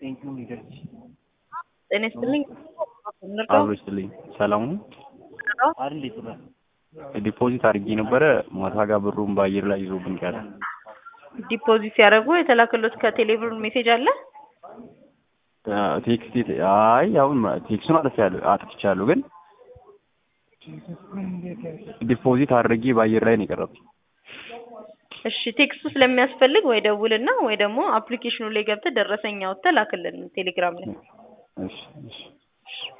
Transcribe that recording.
ጤና ይስጥልኝ። አብሮ ይስጥልኝ። ሰላም ነው? ዲፖዚት አድርጌ ነበረ ማታ ጋር ብሩን በአየር ላይ ይዞብኝ ቀረ። ዲፖዚት ሲያደርጉ የተላከሎት ከቴሌብር ሜሴጅ አለ? ቴክስት አይ አሁን ቴክስቱን አጥፍቻለሁ አጥፍቻለሁ ግን ዲፖዚት አድርጌ በአየር ላይ ነው የቀረብኝ። እሺ ቴክስቱ ስለሚያስፈልግ ወይ ደውልና ወይ ደግሞ አፕሊኬሽኑ ላይ ገብተህ ደረሰኝ አውጥተህ ላክልን ቴሌግራም ላይ። እሺ እሺ